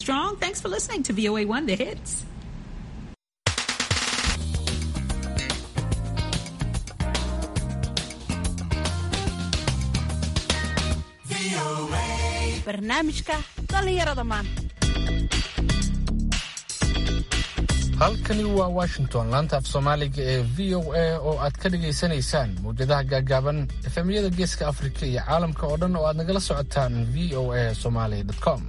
Strong, thanks for listening to VOA1 The Hits. barnaamijka dhallinyarada maanta halkani waa washington laanta af soomaaliga ee v o a oo aad ka dhagaysanaysaan mawjadaha gaagaaban efemyada geeska afrika iyo caalamka oo dhan oo aad nagala socotaan v o a somaly com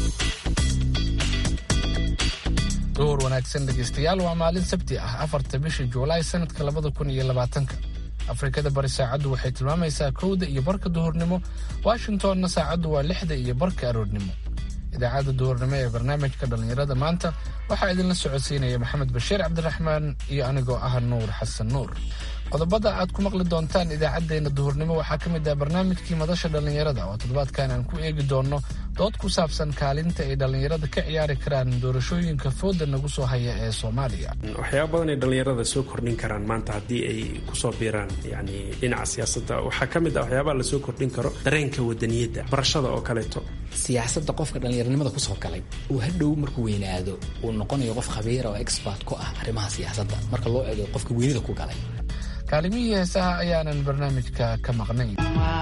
duhur wanaagsan dhegaystayaal waa maalin sabti ah afarta bisha juulaay sanadka labada kun iyo labaatanka afrikada bari saacaddu waxay tilmaamaysaa kowda iyo barka duhurnimo washingtonna saacaddu waa lixda iyo barka aroornimo idaacadda duhurnimo ee barnaamijka dhallinyarada maanta waxaa idinla socodsiinaya maxamed bashiir cabdiraxmaan iyo anigoo ah nuur xasan nuur qodobada aad ku maqli doontaan idaacaddeenna duhurnimo waxaa ka mid ah barnaamijkii madasha dhallinyarada oo toddobaadkan aan ku eegi doonno dood ku saabsan kaalinta ay dhallinyarada ka ciyaari karaan doorashooyinka fooda nagu soo haya ee soomaaliya waxyaaba badan ay dhallinyarada soo kordhin karaan maanta haddii ay kusoo biiraan yani dhinaca siyaasadda waxaa ka mid ah waxyaabaha lasoo kordhin karo dareenka wadaniyadda barashada oo kaleeto siyaasadda qofka dhallinyaranimada kusoo galay uu hadhow markuu weynaado uu noqonayo qof khabiira oo expert ku ah arrimaha siyaasadda marka loo eego qofka weynida ku galay kaalimihii heesaha ayaanan barnaamijka ka maqnayn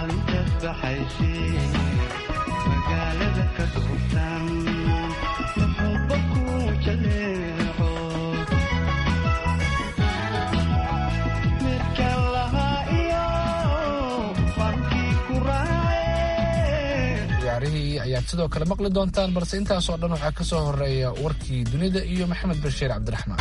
ciyaarihii ayaad sidoo kale maqli doontaan balse intaasoo dhan waxaa ka soo horeeya warkii dunida iyo maxamed bashiir cabdiraxmaan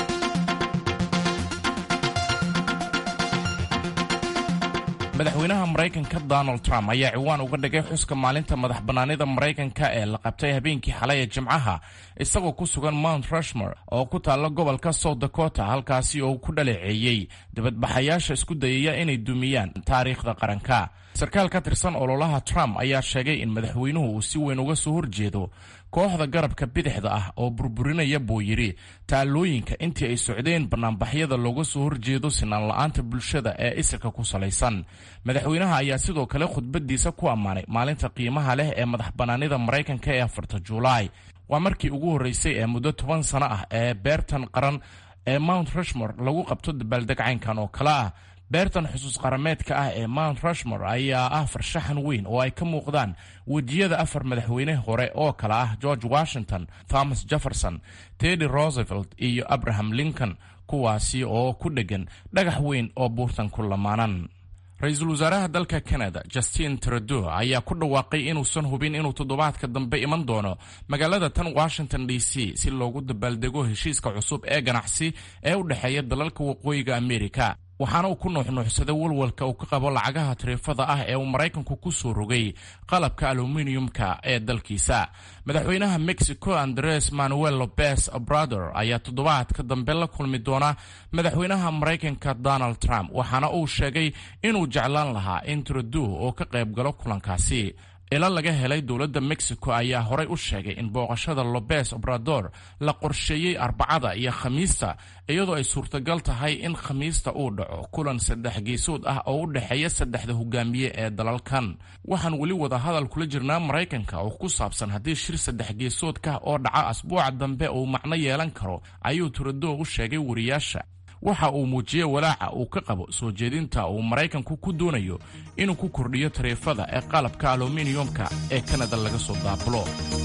madaxweynaha maraykanka donald trump ayaa ciwaan uga dhigay xuska maalinta madax bannaanida maraykanka ee la qabtay habeenkii xalay ee jimcaha isagoo ku sugan mount rushmore oo ku taalla gobolka south dakota halkaasi oo uu ku dhaleeceeyey dibadbaxayaasha isku dayaya inay dumiyaan taariikhda qaranka sarkaal ka tirsan ololaha trump ayaa sheegay in madaxweynuhu uu si weyn uga soo horjeedo kooxda garabka bidixda ah oo burburinaya buu yidhi taallooyinka intii ay socdeen bannaanbaxyada looga soo horjeedo sinaan la-aanta bulshada ee isirka ku salaysan madaxweynaha ayaa sidoo kale khudbadiisa ku ammaanay maalinta qiimaha leh ee madax bannaanida maraykanka ee afarta juulaay waa markii ugu horreysay ee muddo toban sano ah ee beertan qaran ee mount rushmore lagu qabto dabaaldegcaynkan oo kale ah beertan xusuus qarameedka ah ee mount rushmore ayaa ah farshaxan weyn oo ay ka muuqdaan wejiyada afar madaxweyne hore oo kale ah george washington thomas jefferson teddy roosevelt iyo abraham lincoln kuwaasi oo ku dheggan dhagax weyn oo buurtan ku lamaanan ra-iisul wasaaraha dalka canada justin trudeau ayaa ku dhawaaqay inuusan hubin inuu toddobaadka dambe iman doono magaalada tan washington d c si loogu dabaaldego heshiiska cusub ee ganacsi ee u dhexeeya dalalka waqooyiga amerika waxaana uu ku nuuxnuuxsaday walwalka uu ka qabo lacagaha tariifada ah ee uu maraykanku ku soo rogay qalabka aluminiumka ee dalkiisa madaxweynaha mexico andres manuel lopez obrador ayaa toddobaadka dambe la kulmi doona madaxweynaha maraykanka donald trump waxaana uu sheegay inuu jeclaan lahaa in trudeau oo ka qayb galo kulankaasi ila laga helay dowladda mexico ayaa horay u sheegay in booqashada lobes obrador la qorsheeyey arbacada iyo khamiista iyadoo ay suurtagal tahay in khamiista uu dhaco kulan saddex geesood ah oo u dhexeeya saddexda hogaamiye ee dalalkan waxaan weli wada hadal kula jirnaa maraykanka oo ku saabsan haddii shir saddex geesoodka oo dhaca asbuuca dambe uu macno yeelan karo ayuu trudeau u sheegay wariyaasha waxa uu muujiyey walaaca uu ka qabo soo jeedinta uu maraykanku ku doonayo inuu ku kordhiyo tariifada ee qalabka aluminiyumka ee kanada laga soo daabulo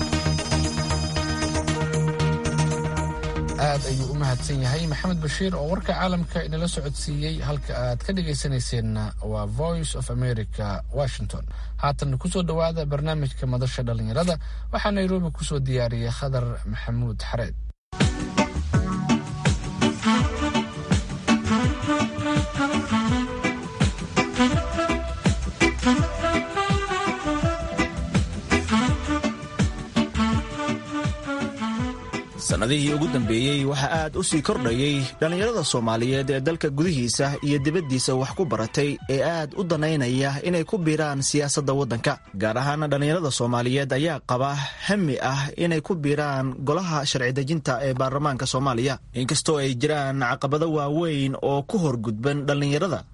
aad ayuu u mahadsan yahay maxamed bashiir oo warka caalamka inala socodsiiyey halka aad ka dhegaysanayseena waa voice of america washington haatan kusoo dhowaada barnaamijka madasha dhallinyarada waxaa nairobi kusoo diyaariyey khadar maxamuud xareed sannadihii ugu dambeeyey waxaa aad u sii kordhayey dhallinyarada soomaaliyeed ee dalka gudihiisa iyo dibaddiisa wax ku baratay ee aad u danaynaya inay ku biiraan siyaasadda waddanka gaar ahaana dhallinyarada soomaaliyeed ayaa qaba hami ah inay ku biiraan golaha sharci dejinta ee baarlamaanka soomaaliya inkastoo ay jiraan caqabado waaweyn oo ku horgudban dhallinyarada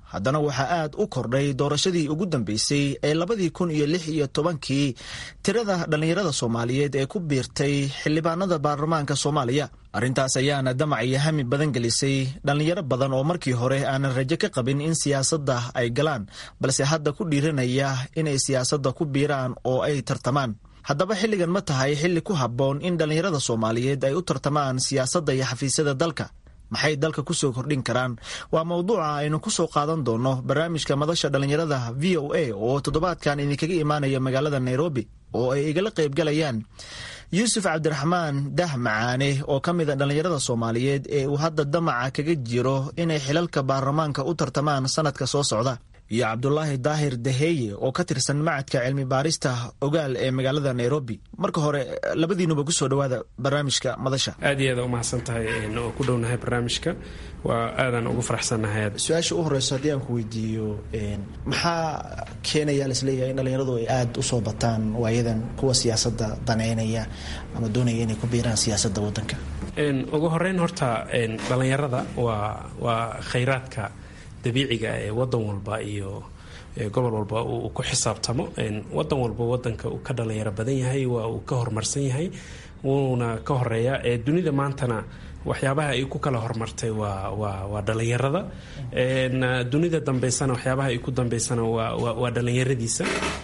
haddana waxaa aad u kordhay doorashadii ugu dambeysay ee labadii kun iyo lix iyo tobankii tirada dhallinyarada soomaaliyeed ee ku biirtay xildhibaanada baarlamaanka soomaaliya arrintaas ayaana damac iyo hami badan gelisay dhallinyaro badan oo markii hore aanan rajo ka qabin in siyaasadda ay galaan balse hadda ku dhiiranaya inay siyaasadda ku biiraan oo ay tartamaan haddaba xilligan ma tahay xilli ku habboon in dhallinyarada soomaaliyeed ay u tartamaan siyaasadda iyo xafiisyada dalka maxay dalka kusoo kordhin karaan waa mowduuca aynu ku soo qaadan doono barnaamijka madasha dhallinyarada v o a oo toddobaadkan idinkaga imaanaya magaalada nairobi oo ay igala qaybgalayaan yuusuf cabdiraxmaan dah macaane oo ka mid a dhallinyarada soomaaliyeed ee uu hadda damaca kaga jiro inay xilalka baarlamaanka u tartamaan sanadka soo socda iyo cabdulaahi daahir daheeye oo ka tirsan macadka cilmi baarista ogaal ee magaalada nairobi marka hore labadiinuba kusoo dhawaada barnaamijka madasha aad iyo aad u mahadsan tahay oo ku dhownahay barnaamijka waa aadaan ugu faraxsannahay su-aasha u horeyso haddii aan ku weydiiyo maxaa keenaya laisleeyahay in dhallinyaradu ay aada usoo bataan waayadan kuwa siyaasadda daneynaya ama doonaya inay ku biiraan siyaasadda wadanka ugu horeyn horta dhallinyarada waa waa khayraadka dabiiciga ee wadan walba iyo gobol walba uu ku xisaabtamo wadan walba wadanka uu ka dhalinyaro badan yahay waa uu ka horumarsan yahay wuuna ka horeeya dunida maantana waxyaabaha ay ku kala horumartay waa waa waa dhalinyarada dunida dambeysana waxyaabaha ay ku dambeysana waa waa dhalinyaradiisa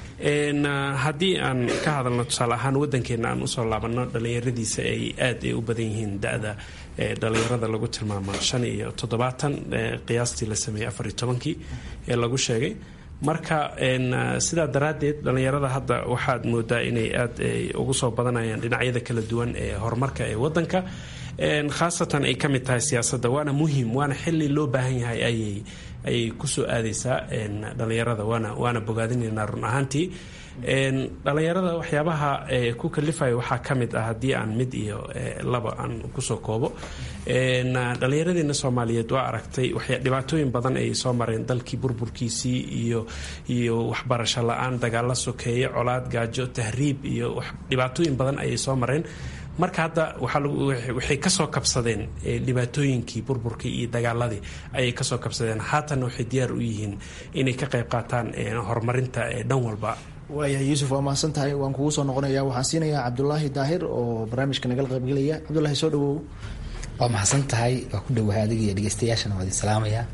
haddii aan ka hadalno tusaale ahaan wadankeena aan usoo laabano dhalinyaradiisa ay aad ay u badan yihiin da-da dhalinyarada lagu tilmaamo shan iyo toddobaatan qiyaastii la sameeyey afar iyo tobankii ee lagu sheegay marka sidaa daraaddeed dhallinyarada hadda waxaad moodaa inay aad ugu soo badanayaan dhinacyada kala duwan ee horumarka ee wadanka khaasatan ay ka mid tahay siyaasadda waana muhim waana xili loo baahan yahay ayay ayay kusoo aadaysaa dhalinyarada waana waana bogaadinaynaa run ahaantii dhalinyarada waxyaabaha ku kalifaya waxaa ka mid ah haddii aan mid iyo laba aan kusoo koobo dhallinyaradeena soomaaliyeed waa aragtay dhibaatooyin badan ayay soo mareen dalkii burburkiisii iyo iyo waxbarasho la-aan dagaalo sokeeye colaad gaajo tahriib iyo dhibaatooyin badan ayay soo mareen marka hadda waxay kasoo kabsadeen dhibaatooyinkii burburkii iyo dagaaladii ayay kasoo kabsadeen haatanna waxay diyaar u yihiin inay ka qayb qaataan horumarinta dhan walba waayahay yuusuf waa mahadsan tahay waan kugu soo noqonaya waxaan siinayaa cabdulaahi daahir oo barnaamijka nagala qaybgelaya cabdulahi soo dhawow waa mahadsan tahay waa ku dhowahay adiga iyo dhegeystayaashana waa idin salaamaya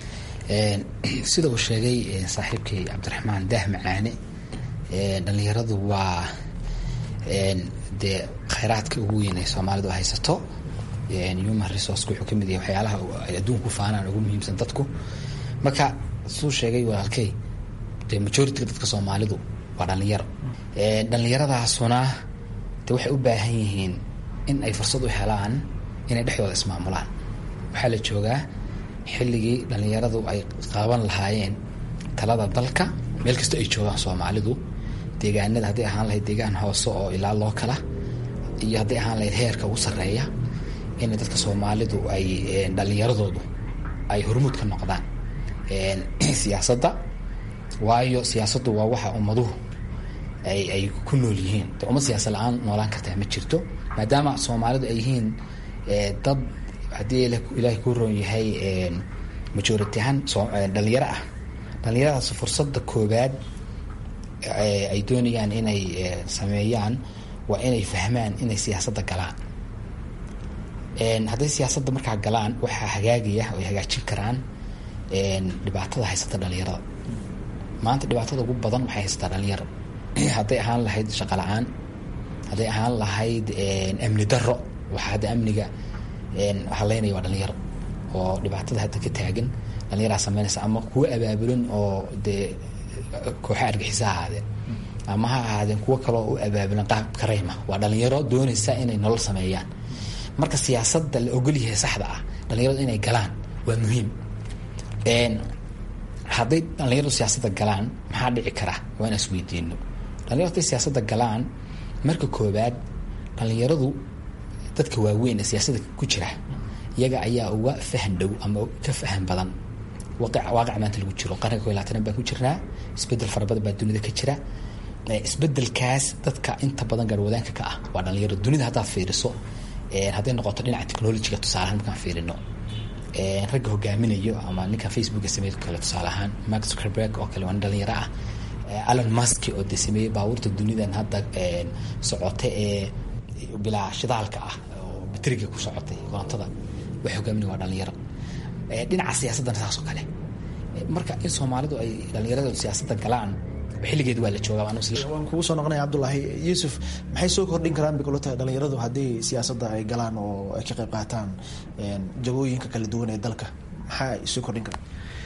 sida uu sheegay saaxiibkay cabdiraxmaan daah macaane dhallinyaradu waa dee khayraadka ugu weyn ee soomaalidu haysato human resourceka wuxuu kamid yahay waxyaalaha ay adduunku faanaan ugu muhiimsan dadku marka suu sheegay walaalkey dee majority dadka soomaalidu waa dhalinyaro dhallinyaradaasuna de waxay u baahan yihiin in ay fursad u helaan inay dhexdooda ismaamulaan waxaa la joogaa xilligii dhallinyaradu ay qaban lahaayeen talada dalka meel kasta ay joogaan soomaalidu deegaanada hadday ahaan lahayd deegaan hoose oo ilaa loo kala iyo hadday ahaan lahayd heerka ugu sarreeya in dadka soomaalidu ay dhallinyaradoodu ay hormuud ka noqdaan siyaasadda waayo siyaasaddu waa waxa ummaduhu ay ay ku nool yihiin de ummad siyaasad la-aan noolaan kartaa ma jirto maadaama soomaalidu ay yihiin dad haddii ilaahay ku roon yahay majority ahaan dhalinyaro ah dhallinyaradaas fursadda koobaad ay doonayaan inay sameeyaan waa inay fahmaan inay siyaasadda galaan hadday siyaasadda markaa galaan waxaa hagaagaya oo ay hagaajin karaan dhibaatada haysata dhalinyarada maanta dhibaatada ugu badan waxay haysataa dhalinyaro hadday ahaan lahayd shaqo la-aan hadday ahaan lahayd amni daro waxaa hadda amniga haleynaya waa dhalinyaro oo dhibaatada hadda ka taagan dhalinyaraa sameynaysa ama kuwa abaabulan oo dee kooxa argixisa ahaadeen ama ha ahaadeen kuwo kaloo u abaabulan qaab karayma waa dhalinyaro doonaysa inay nolol sameeyaan marka siyaasadda la ogolyahay saxda ah dhalinyaradu inay galaan waa muhiim hadday dhalinyaradu siyaasadda galaan maxaa dhici kara waa inaan isweydiino dhalinyaradu hadday siyaasadda galaan marka koobaad dhalinyaradu dadka waaweyn ee siyaasadda ku jira iyaga ayaa uga fahan dhow ama ka fahan badan waaqic maanta lagu jiro qarniga ko labaatanaad baan ku jirnaa isbedel fara badan baa dunida ka jira isbedelkaas dadka inta badan gaarwadaanka ka ah waa dhalinyaro dunida haddaad fiiriso hadday noqoto dhinaca technologiga tusaalahaan markaan fiirino ragga hogaaminayo ama ninkan facebooka sameey kale tusaale ahaan mark zuckerberg oo kale waa nin dhalinyaro ah alon musk oo de sameeyey baabuurta dunidan hadda socota ee bilaa shidaalka ah oo bateriga ku socotay korontada wax hogaaminaya waa dhalinyaro dhinaca siyaasaddana saas oo kale marka in soomaalidu ay dhalinyarada siyaasadda galaan xilligeed waa la joogaa waan kugu soo noqonaya cabdulaahi yuusuf maxay soo kordhin karaan bikulota dhalinyaradu haddii siyaasadda ay galaan oo ay ka qayb qaataan jagooyinka kala duwan ee dalka maxaa soo kordhin karaan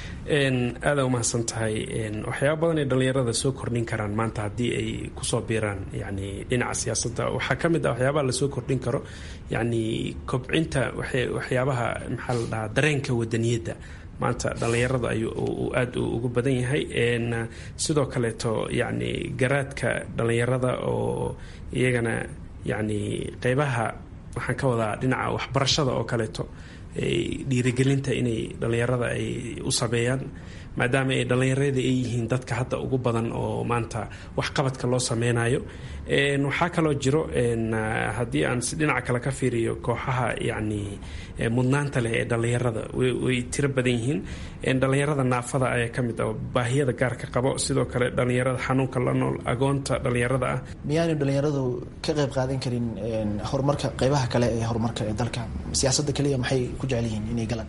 aada umahadsan tahay waxyaaba badan ay dhalinyarada soo kordhin karaan maanta haddii ay kusoo biiraan yani dhinaca siyaasadda waxaa ka mid ah waxyaabaha lasoo kordhin karo yani kobcinta waxyaabaha maxaa la dhahaa dareenka wadaniyadda maanta dhallinyarada ayuu aada ugu badan yahay sidoo kaleeto yani garaadka dhallinyarada oo iyagana yani qeybaha waxaan ka wadaa dhinaca waxbarashada oo kaleeto dhiirigelinta inay dhallinyarada ay u sameeyaan maadaama ay dhallinyarada ay yihiin dadka hadda ugu badan oo maanta waxqabadka loo sameynayo waxaa kaloo jiro haddii aan si dhinaca kale ka fiiriyo kooxaha yani mudnaanta leh ee dhallinyarada way tiro badan yihiin dhallinyarada naafada ayaa ka mid ah baahiyada gaarka qabo sidoo kale dhallinyarada xanuunka la nool agoonta dhallinyarada ah miyaanu dhallinyaradu ka qayb qaadan karin horumarka qeybaha kale ee horumarka ee dalka siyaasadda kaliya maxay ku jecel yihiin inay galaan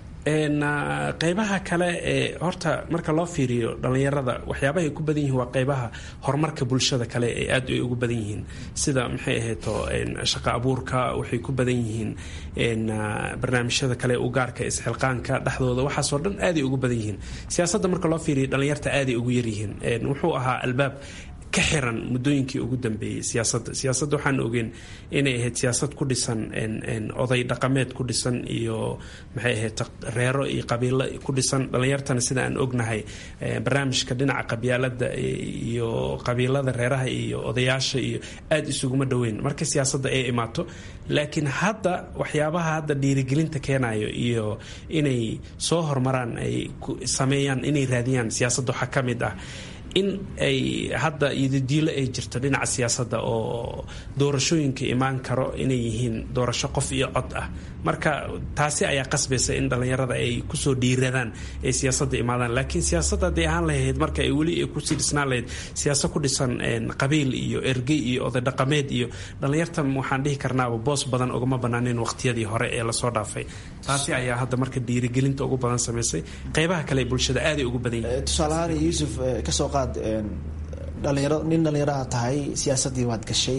qeybaha kale ee horta marka loo fiiriyo dhallinyarada waxyaabaha ay ku badan yihiin waa qeybaha horumarka bulshada kale ee aad ay ugu badan yihiin sida maxay ahayto shaqo abuurka waxay ku badan yihiin barnaamijyada kale u gaarka isxilqaanka dhexdooda waxaasoo dhan aaday ugu badan yihiin siyaasadda marka loo fiiriyo dhallinyarta aaday ugu yaryihiin wuxuu ahaa albaab ka xiran muddooyinkii ugu dambeeyey siyaasadda siyaasadda waxaan ogeen inay ahayd siyaasad ku dhisan oday dhaqameed ku dhisan iyo maxay ahayd reero iyo qabiilo ku dhisan dhallinyartana sida aan ognahay barnaamijka dhinaca qabyaalada iyo qabiilada reeraha iyo odayaasha iyo aada isuguma dhoweyn marka siyaasadda ay imaato laakiin hadda waxyaabaha hadda dhiirigelinta keenayo iyo inay soo hormaraan ay sameeyaan inay raadiyaan siyaasadda waxaa ka mid ah in ay hadda iyodiilo ay jirto dhinaca siyaasadda oo doorashooyinka imaan karo inay yihiin doorasho qof iyo cod ah marka taasi ayaa qasbaysa in dhallinyarada ay kusoo dhiiradaan ay siyaasadda imaadaan laakiin siyaasadda hadday ahaan lahayd marka ay weli ay kusii dhisnaan lahayd siyaasad ku dhisan qabiil iyo ergey iyo oday dhaqameed iyo dhallinyarta waxaan dhihi karnaaba boos badan ugama banaaneen waqtiyadii hore ee lasoo dhaafay taasi ayaa hadda marka dhiirigelinta ugu badan samaysay qeybaha kale ee bulshada aaday ugu badan yihiin tusaalahaan yuusuf kasoo qaad dhalinyaro nin dhalinyaraha tahay siyaasaddii waad gashay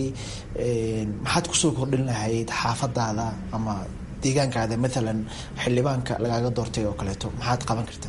maxaad kusoo kordhin lahayd xaafadaada ama deegaankaada maalan xildhibaanka lagaaga doortay oo kaleeto maxaad qaban kartaa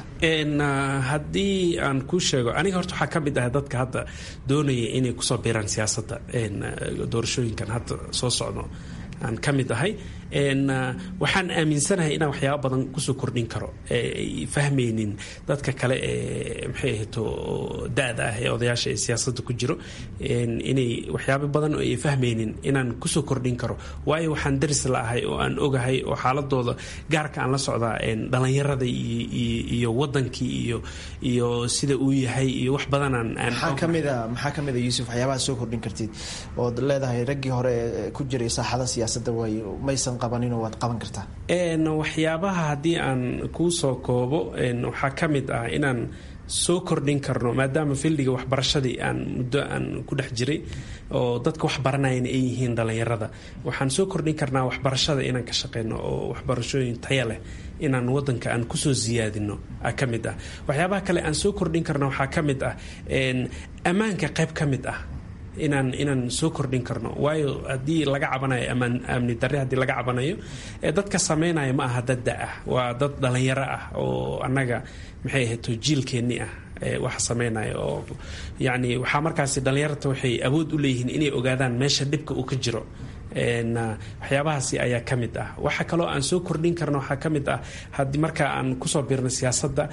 haddii aan kuu sheego aniga horta waxaa ka mid ah dadka hadda doonaya inay kusoo biiraan siyaasadda doorashooyinkan hadda soo socdo aan ka mid ahay waxaan aaminsanahay inaan waxyaaba badan kusoo kordhin karo ay fahmaynin dadka kale ee maxay ahayto da-da ah ee odayaasha ee siyaasadda ku jiro inay waxyaaba badan oo ay fahmaynin inaan kusoo kordhin karo waayo waxaan daris la ahay oo aan ogahay oo xaaladooda gaarka aan la socdaa dhalinyarada iyo wadankii iyo iyo sida uu yahay iyo wax badanaan maxaa kamida maxaa kamid a yuusuf waxyaabaha soo kordhin kartid ood leedahay raggii hore ee ku jiray saaxada siyaasadda way maysan waad qaban kartaa waxyaabaha haddii aan kuu soo koobo waxaa ka mid ah inaan soo kordhin karno maadaama fildiga waxbarashadii aan muddo aan ku dhex jiray oo dadka wax baranayana ay yihiin dhallinyarada waxaan soo kordhin karnaa waxbarashada inaan ka shaqeyno oo waxbarashooyin taya leh inaan wadanka aan kusoo siyaadino ka mid ah waxyaabaha kale aan soo kordhin karno waxaa ka mid ah ammaanka qayb ka mid ah inaan inaan soo kordhin karno waayo haddii laga cabanayo amaan amni darre haddii laga cabanayo dadka sameynaya ma aha dad da ah waa dad dhalinyaro ah oo annaga maxay ahayto jiilkeennii ah waxa sameynaya oo yacni waxaa markaasi dhallinyarta waxay awood u leeyihiin inay ogaadaan meesha dhibka uu ka jiro waxyaabahaasi ayaa ka mid ah waxa kaloo aan soo kordhin karno waxaa ka mid ah haddii marka aan kusoo biirno siyaasadda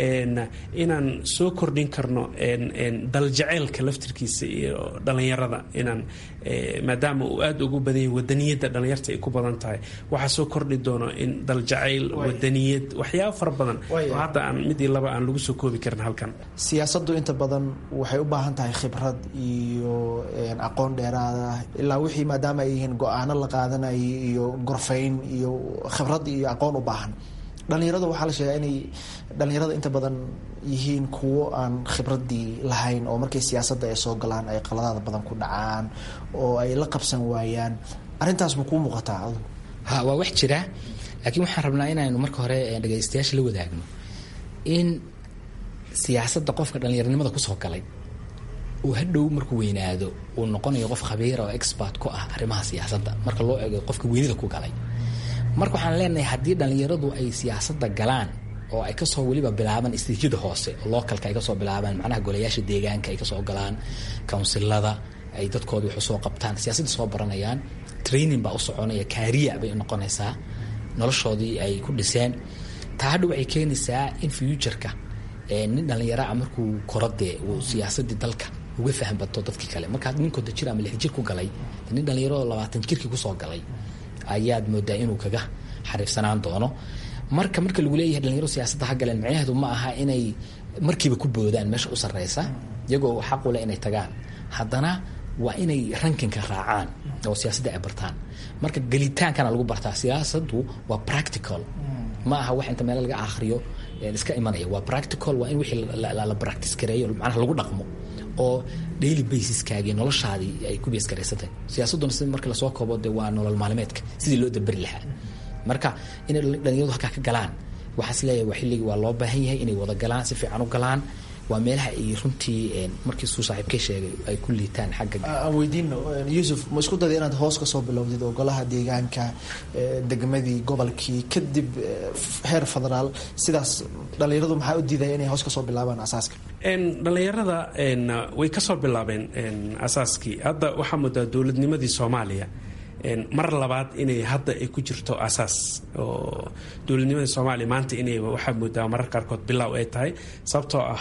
inaan soo kordhin karno daljeceylka laftirkiisa iyo dhallinyarada inaan maadaama uu aada ugu badan yahay wadaniyadda dhallinyarta ay ku badan tahay waxaa soo kordhi doono in daljacayl wadaniyad waxyaaba fara badan oo hadda aan midii laba aan lagu soo koobi karin halkan siyaasaddu inta badan waxay u baahan tahay khibrad iyo aqoon dheeraada ilaa wixii maadaama ay yihiin go-aano la qaadanayay iyo gorfayn iyo khibrad iyo aqoon u baahan dhalinyarada waxaa la sheegaa inay dhalinyarada inta badan yihiin kuwo aan khibradii lahayn oo markay siyaasadda ay soo galaan ay qaladaada badan ku dhacaan oo ay la qabsan waayaan arrintaas ma kuu muuqataa adu ha waa wax jira laakiin waxaan rabnaa inaynu marka hore dhagaystayaasha la wadaagno in siyaasadda qofka dhallinyaronimada kusoo galay uu hadhow markuu weynaado uu noqonayo qof khabiira oo expert ku ah arrimaha siyaasadda marka loo eego qofka weynida ku galay marka waxaan leenahay haddii dhallinyaradu ay siyaasadda galaan oo ay kasoo weliba bilaabaan istiijyada hoose oo localka ay kasoo bilaabaan macnaha golayaasha deegaanka ay kasoo galaan counsilada ay dadkooda wax usoo qabtaan siyaasadda soo baranayaan training baa u soconaya kaariya bay noqonaysaa noloshoodii ay ku dhiseen taa hadha waxay keenaysaa in futureka nin dhallinyaraa markuu korodee uu siyaasadii dalka uga faham bato dadkii kale markaa ninkooda jir ama lix jir ku galay nin dhallinyaroo labaatan jirkii kusoo galay ayaad moodaa inuu kaga xariifsanaan doono marka marka lagu leeyahay dhalinyaro siyaasadda ha galeen macnaheedu ma aha inay markiiba ku boodaan meesha u sarreysa iyagoo xaq u leh inay tagaan haddana waa inay rankinka raacaan oo siyaasadda ay bartaan marka gelitaankana lagu bartaa siyaasaddu waa practical ma aha wax inta meel laga akhriyo iska imanaya waa practical waa in wixii la practice gareeyo macnaha lagu dhaqmo oo daily basiskaagii noloshaadii ay ku bees garaysatay siyaasadduna si marka lasoo koobo de waa nolol maalmeedka sidii loo daberi lahaa marka inay dhalinyaradu halkaa ka galaan waxaas leeyahay waa xilligii waa loo baahan yahay inay wada galaan si fiican u galaan waa meelaha ay runtii markii suu saaxiibkay sheegay ay ku liitaan xagga aan weydiino yuusuf ma isku dayda inaad hoos kasoo bilowdid oo golaha deegaanka degmadii gobolkii kadib heer federaal sidaas dhalinyaradu maxaa u diidaya inay hoos kasoo bilaabaan asaaska dhalinyarada way kasoo bilaabeen asaaskii hadda waxaa moodaa dowladnimadii soomaaliya mar labaad inay hadda ay ku jirto asaas oo dowladnimadii soomaaliya maanta inay waxaa moodaa marar qaarkood bilow ay tahay sababtoo ah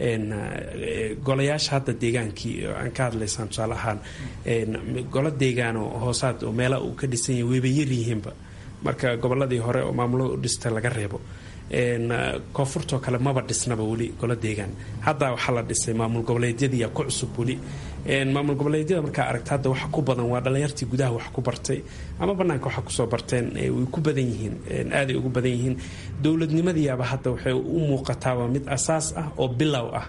golayaasha hadda deegaankii aan ka hadlaysaan tusaale ahaan golo deegaan oo hoosaad oo meela uu ka dhisan yahay wayba yaryihiinba marka goboladii hore oo maamulada u dhista laga reebo koonfurtoo kale maba dhisnaba weli golo deegaan hadda waxaa la dhisay maamul goboleedyadiiya ku cusub weli maamul goboleedyada markaa aragta hadda waxa ku badan waa dhalinyartii gudaha wax ku bartay ama banaanka waxa kusoo barteen way ku badan yihiin aaday ugu badan yihiin dowladnimadiiaba hadda waxay u muuqataaba mid asaas ah oo bilow ah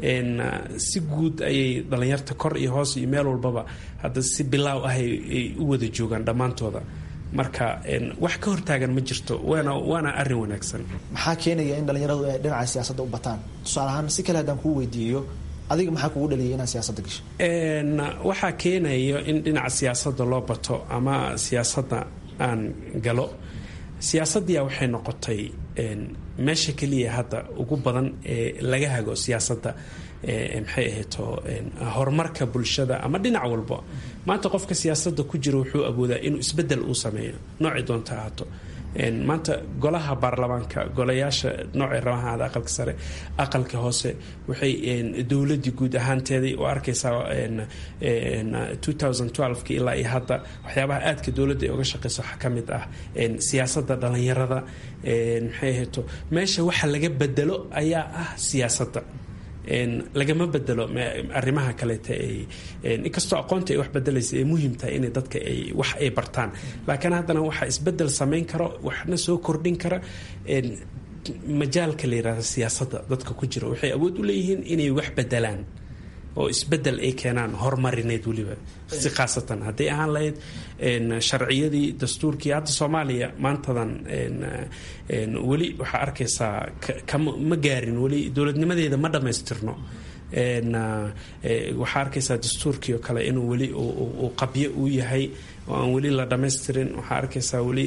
si guud ayay dhalinyarta kor iyo hoos iyo meel walbaba hadda si bilaaw ah ay u wada joogaan dhammaantooda marka wax ka hortaagan ma jirto waana waana arin wanaagsan maxaa keenaya in dhalinyaradu ay dhinaca siyaasadda u bataan tusaale ahaan si kale haddaan kuu weydiiyo adiga maxaa kugu dhaliyay inaad siyaasadda gasho waxaa keenayo in dhinaca siyaasadda loo bato ama siyaasadda aan galo siyaasaddiia waxay noqotay meesha keliya hadda ugu badan ee laga hago siyaasadda maxay ahayto horumarka bulshada ama dhinac walba maanta qofka siyaasadda ku jira wuxuu awoodaa inuu isbedel uu sameeyo noocii doonta ahaato maanta golaha baarlamaanka golayaasha noocay rabahaada aqalka sare aqalka hoose waxay dowladii guud ahaanteedii u arkaysaa ki ilaa iyo hadda waxyaabaha aadka dowladda ay uga shaqeyso waxaa ka mid ah siyaasadda dhalinyarada maxay ahayto meesha waxa laga bedelo ayaa ah siyaasadda lagama bedelo arrimaha kaleeta inkastoo aqoonta ay wax bedelaysa ay muhiim tahay inay dadka ay wax ay bartaan laakiin haddana waxaa isbedel samayn karo waxna soo kordhin kara majaalka la yirahda siyaasadda dadka ku jira waxay awood u leeyihiin inay wax bedelaan oo isbedel ay keenaan horumarineed weliba si khaasatan hadday ahaan lahayd sharciyadii dastuurkii hadda soomaaliya maantadan weli waxaa arkaysaa ma gaarin weli dowladnimadeeda ma dhammaystirno waxaa arkaysaa dastuurkii oo kale inuu weli uu qabyo uu yahay oo aan weli la dhammaystirin waxaa arkaysaa weli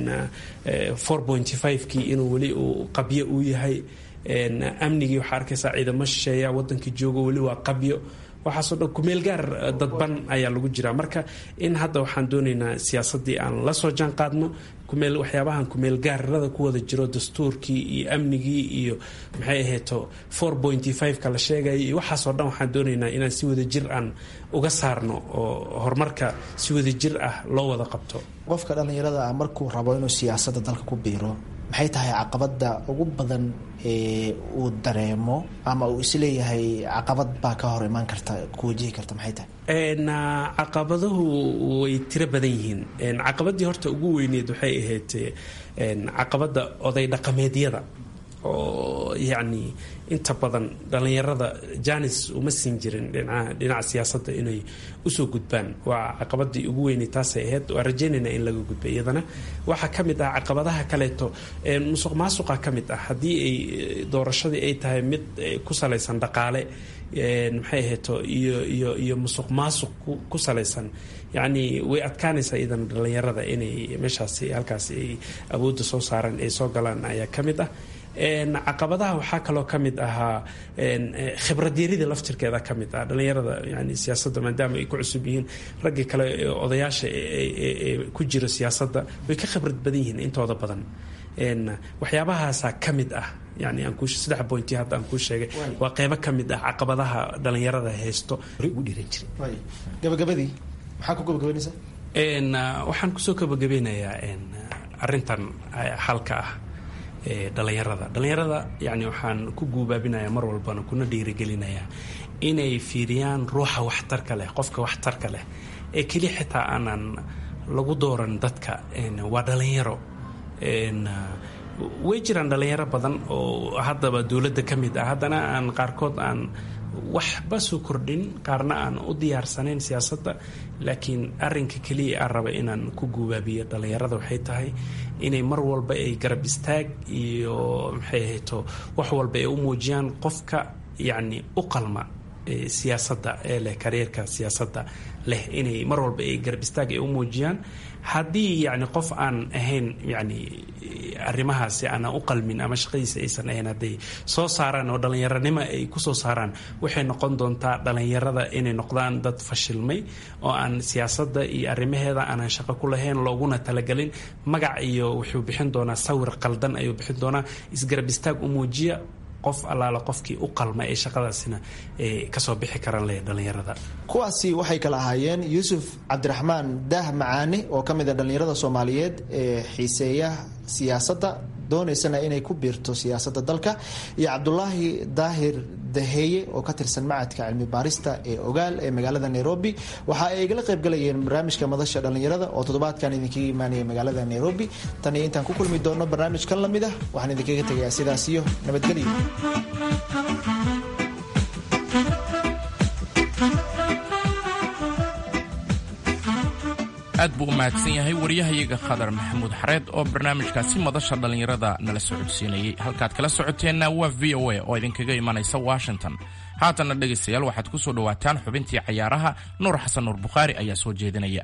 kii inuu weli uu qabyo uu yahay amnigii waxaa arkaysaa ciidamo shisheeya wadankii joogo weli waa qabyo waxaasoo dhan kumeel gaar dadban ayaa lagu jiraa marka in hadda waxaan doonaynaa siyaasaddii aan la soo jaan qaadno kumeel waxyaabahan kumeel gaararada ku wada jiro dastuurkii iyo amnigii iyo maxay ahayto ka la sheegaya iyo waxaasoo dhan waxaan doonaynaa inaan si wada jir aan uga saarno oo horumarka si wada jir ah loo wada qabto qofka dhallinyarada ah markuu rabo inuu siyaasadda dalka ku biiro maxay tahay caqabada ugu badan ee uu dareemo ama uu isleeyahay caqabad baa ka hor imaan karta ku wajihi karta maxay tahay caqabaduhu way tiro badan yihiin caqabadii horta ugu weyneed waxay ahayd caqabada oday dhaqameedyada oo yacni inta badan dhallinyarada janis uma siin jirin dhinaca siyaasadda inay usoo gudbaan waa caqabadii ugu weynay taasay ahayd waa rajaynayna in laga gudba iyadana waxaa ka mid ah caqabadaha kaleeto musuq maasuqa ka mid ah haddii ay doorashadii ay tahay mid ku salaysan dhaqaale maxay ahayto iyo iyo iyo musuq maasuq ku salaysan yacni way adkaanaysaa iyadan dhallinyarada inay meeshaasi halkaasi ay awoodda soo saaraan ay soo galaan ayaa ka mid ah caqabadaha waxaa kaloo ka mid ahaa khibradyarida laftirkeeda ka mid ah dhallinyarada yani siyaasadda maadaama ay ku cusub yihiin raggii kale odayaasha ee ku jira siyaasadda way ka khibrad badan yihiin intooda badan waxyaabahaasaa ka mid ah yani aan ku saddex bointi hadda aan kuu sheegay waa qeybo ka mid ah caqabadaha dhallinyarada haysto ugu dhiiran jiray gabagabadii maxaa ku gabagabaynaysaa waxaan kusoo gabagabeynayaa arintan xalka ah dhalinyarada dhalinyarada yani waxaan ku guubaabinayaa mar walbana kuna dhiirigelinayaa inay fiiriyaan ruuxa waxtarka leh qofka waxtarka leh ee keli xitaa aanan lagu dooran dadka waa dhalinyaro way jiraan dhalinyaro badan oo haddaba dowladda ka mid ah haddana aan qaarkood aan waxba soo kordhin qaarna aan u diyaarsanayn siyaasadda laakiin arinka keliya aan raba inaan ku guubaabiyo dhallinyarada waxay tahay inay mar walba ay garab istaag iyo maxay ahayto wax walba ay u muujiyaan qofka yacni u qalma siyaasadda ee leh kareerka siyaasadda leh inay mar walba ay garab istaag ay u muujiyaan haddii yacni qof aan ahayn yacni arrimahaasi aanan u qalmin ama shaqadiisa aysan ahayn hadday soo saaraan oo dhallinyaranimo ay kusoo saaraan waxay noqon doontaa dhallinyarada inay noqdaan dad fashilmay oo aan siyaasadda iyo arrimaheeda aanan shaqo ku lahayn looguna talagelin magac iyo wuxuu bixin doonaa sawir qaldan ayuu bixin doonaa isgarab istaag u muujiya qof allaala qofkii u qalma ee shaqadaasina kasoo bixi karan leh dhallinyarada kuwaasi waxay kala ahaayeen yuusuf cabdiraxmaan daah macaane oo ka mid a dhallinyarada soomaaliyeed ee xiiseeya siyaasadda doonaysana inay ku biirto siyaasadda dalka iyo cabdulaahi daahir daheeye oo ka tirsan macadka cilmi baarista ee ogaal ee magaalada nairobi waxa ay igala qaybgalayeen barnaamijka madasha dhallinyarada oo toddobaadkan idinkaga imaanaya magaalada nairobi tan iyo intaan ku kulmi doono barnaamijkan lamid ah waxaan idinkaga tegayaa sidaas iyo nabadgelyo aad buu u mahadsan yahay wariyahayaga khadar maxamuud xareed oo barnaamijkaasi madasha dhallinyarada nala socodsiinayey halkaad kala socoteenna waa v o a oo idinkaga imanaysa washington haatanna dhegaystayaal waxaad ku soo dhowaataan xubintii cayaaraha nuur xasan nuur bukhaari ayaa soo jeedinaya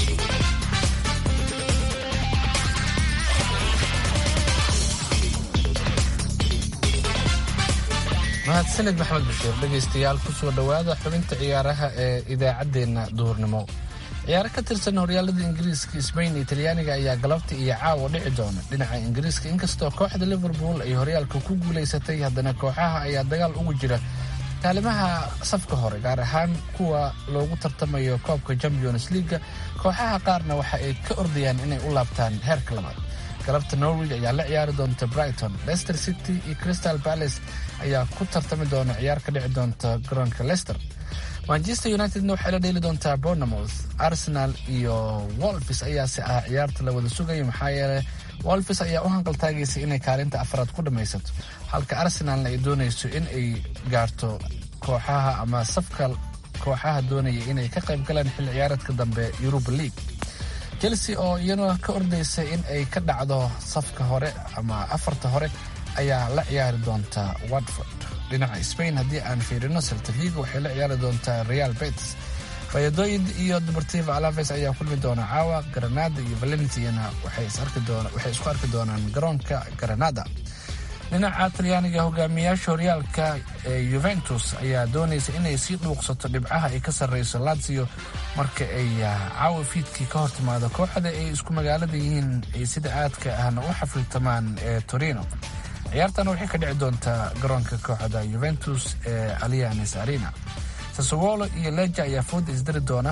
mahadsanid maxamed bashiir dhegaystayaal kusoo dhowaada xubinta ciyaaraha ee idaacaddeenna duhurnimo ciyaaro ka tirsan horyaalada ingiriiska sbain iyo talyaaniga ayaa galabta iyo caawa dhici doona dhinaca ingiriiska inkastoo kooxda liverpool ay horyaalka ku guulaysatay haddana kooxaha ayaa dagaal ugu jira kaalimaha safka hore gaar ahaan kuwa loogu tartamayo koobka champions leaga kooxaha qaarna waxa ay ka ordayaan inay u laabtaan heerka labaad galabta norwich ayaa la ciyaari doonta brighton leicester city iyo crystal palace ayaa ku tartami doona ciyaar ka dhici doonta garoonka leicester manchester unitedna waxay la dheeli doontaa bournemouth arsenal iyo wolfis ayaase ah ciyaarta la wada sugayo maxaa yeeley wolfis ayaa u hanqaltaagaysa inay kaalinta afraad ku dhammaysato halka arsenalna ay doonayso in ay gaarto kooxaha ama safka kooxaha doonaya inay ka qayb galaan xilli ciyaareedka dambe europa league chelsea oo iyana ka ordaysa in ay ka dhacdo safka hore ama afarta hore ayaa la ciyaari doonta watford dhinaca spain haddii aan fiirino seltavigo waxay la ciyaari doontaa real betis fayadoid iyo deportivo alaves ayaa kulmi doona caawa granada iyo valentiana waxay isku arki doonaan garoonka granada dhinaca talyaaniga hogaamiyaasha horyaalka ee yuventus ayaa doonaysa inay sii dhuuqsato dhibcaha ay ka sarreyso lazio marka ay caawa fiidkii ka hortimaado kooxda ay isku magaalada yihiin ay sida aadka ahna u xafiltamaan ee torino ciyaartan waxay ka dhici doontaa garoonka kooxda yuventus ee alianes arena sasowolo iyo leja ayaa fooda isdari doona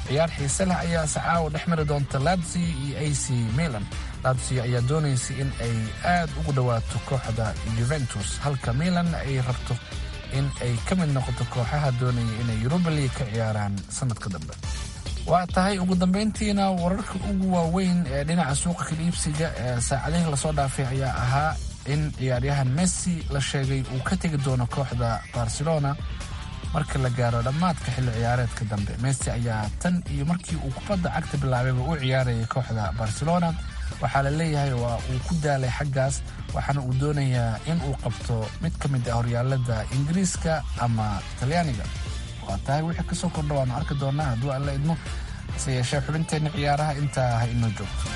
ciyaar xiise leh ayaa sacaawo dhex mari doonta lazio iyo a c milan lazio ayaa doonaysa in ay aad ugu dhowaato kooxda juventus halka milan ay rabto in ay ka mid noqoto kooxaha doonaya inay yuruba league ka ciyaaraan sanadka dambe waa tahay ugu dambeyntiina wararka ugu waaweyn ee dhinaca suuqa kaliibsiga ee saacadihii lasoo dhaafay ayaa ahaa in ciyaaryahan messi la sheegay uu ka tegi doono kooxda barcelona marka la gaaro dhammaadka xilli ciyaareedka dambe messi ayaa tan iyo markii uu kubadda cagta bilaabayba u ciyaarayay kooxda barcelona waxaa la leeyahay waa uu ku daalay xaggaas waxaana uu doonayaa in uu qabto mid ka mid ah horyaalada ingiriiska ama talyaaniga waa tahay wixii kasoo kordha waanu arki doonaa hadduu alla idmo hase yeeshee xubinteenna ciyaaraha intaa ha inoo joogto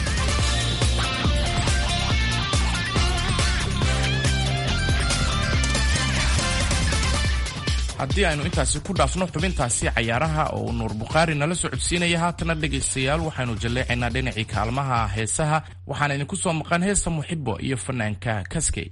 haddii aynu intaasi ku dhaafno xubintaasi cayaaraha oo uu nuur bukhaari nala socodsiinaya haatana dhegaystayaal waxaynu jalleecaynaa dhinacii kaalmaha heesaha waxaana idinku soo maqan heesta muxibo iyo fanaanka kaskey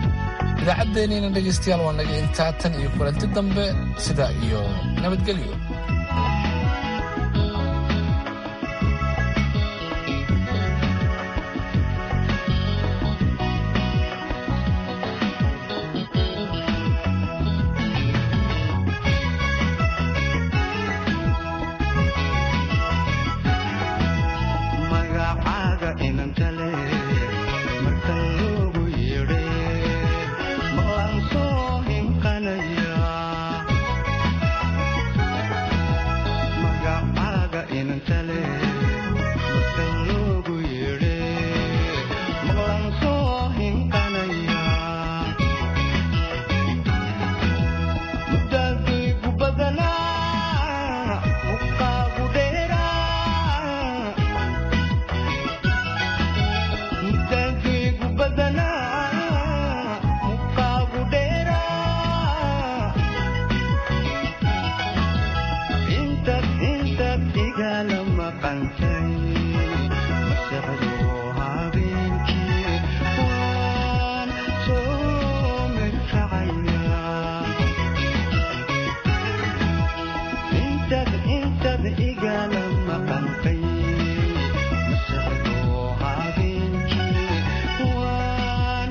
idaacaddeenniina dhegaystayaal waa naga intaa tan iyo kulanti dambe sida iyo nabadgelyo